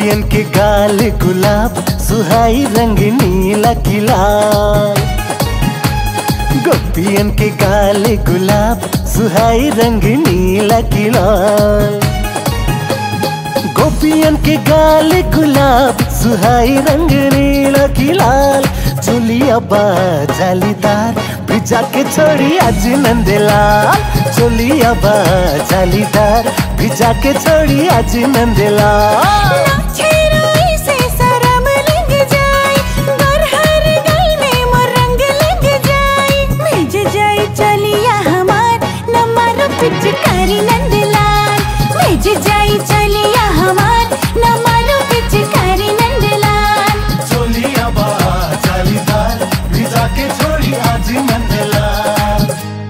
गोपियन के गाल गुलाब सुहाई रंग नीला किला गोपियन के गाल गुलाब सुहाई रंग नीला किला गोपियन के गाल गुलाब सुहाई रंग नीला की लाल चोलिया बा जालीदार भिजा के छोड़ी आज नंदलाल चोलिया बा जालीदार भिजा के छोड़ी आज नंदलाल छेरोई से शरम लग जाए बरहर गल में मोर रंग लग जाए भेज जाए चलिया हमार नमर पिचकारी नंदलाल भेज जाए चलिया हमार नमर पिचकारी नंदलाल चोलिया बा जालीदार भिजा के छोड़ी आज नंदलाल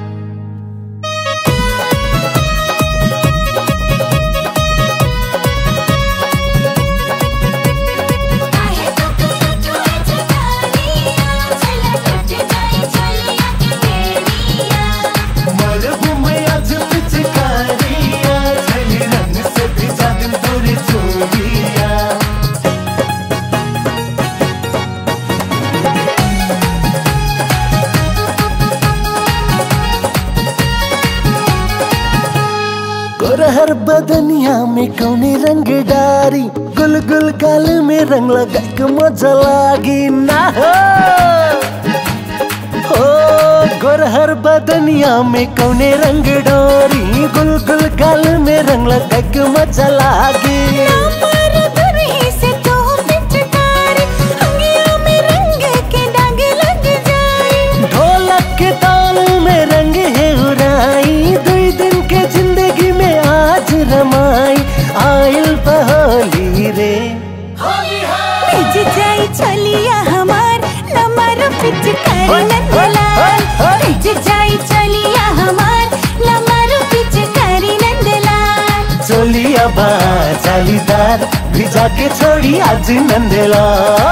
काहे तो टूटे चटानिया चला टूट जाए चलिया के बेड़िया मरहूम आज पिचकारिया झली रंग से भिजा दिन तोरी चोलिया गोरहर बदनिया में कौने रंग डारी गुल गुल गाल में रंग लगा के मजा लागी ना हो ओ गोरहर बदनिया में कौने रंग डोरी गुल गुल गाल में रंग लगा के मजा लागी पर दुरही से तो पिचकारी अंगियों में रंग के दाग लग जाए ढोलक के ताल में रंग है उड़ाई दुई दिन के जिंदगी में आज रमाई आयल बहोली रे भेज जाए चलिया हमार नमर पिचकारी नंदलाल भेज जाए चलिया हमार नमर पिचकारी नंदलाल चोलिया बा जालीदार भिजा के छोड़ी आज नंदला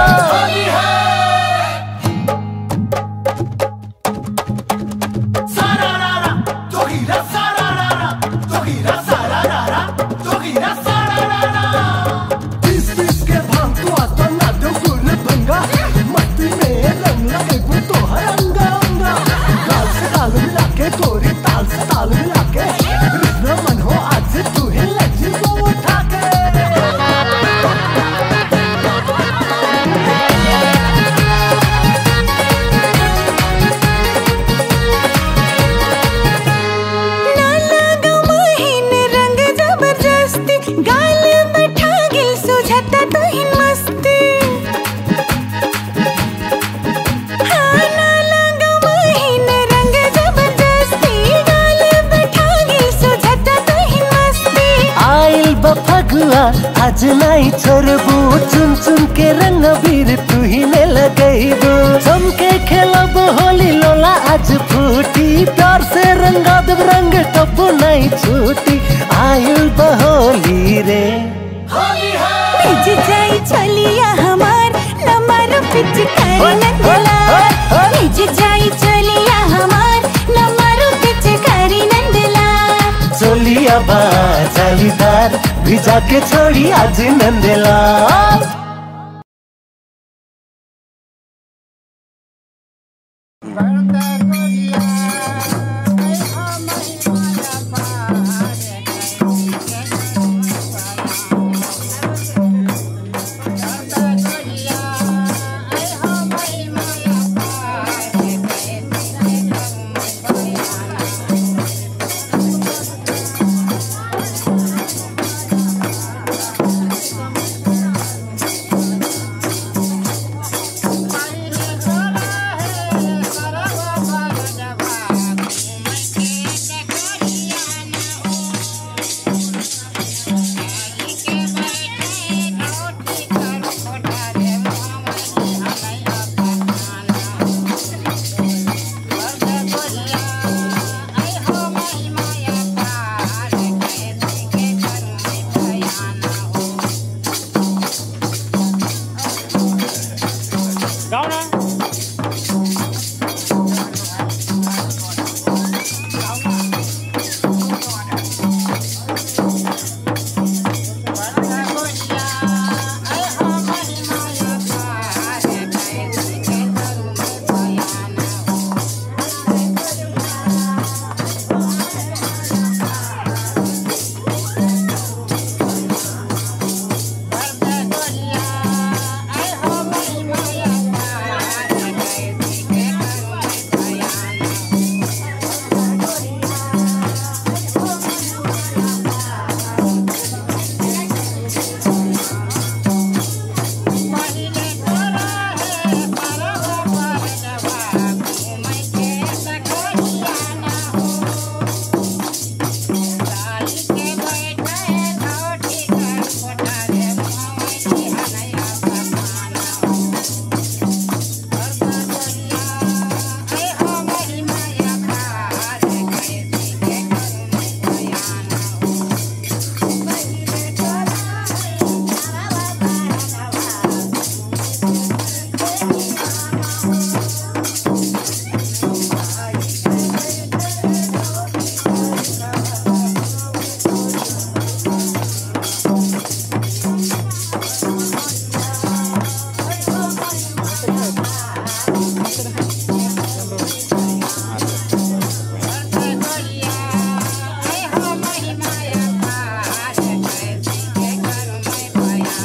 तोरी ताल से ताल मिला के कृष्ण मन हो आज तू ही लज्जी को उठा के ना लागो मोहिन रंग जबरदस्ती गाल बैठा गिल सुझाता तो हिन मस्ती हाँ ना लागो मोहिन रंग जबरदस्ती गाल बैठा गिल सुझाता तो हिन मस्ती आइल बा फगुआ आज नहीं छोड़बू चुन चुन के रंग बीर तू ही ने लगैबू चमके खेलब होली लोला आज फूटी प्यार से रंगा देव रंग टप्पू नहीं छूटी आइल बा होली रे भेज जाए चलिया हमार नमर पिचकारी नंदलाल भेज जाए चलिया हमार नमर पिचकारी नंदलाल चोलिया बा जालीदार भिजा के छोड़ी आज नंदला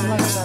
लगता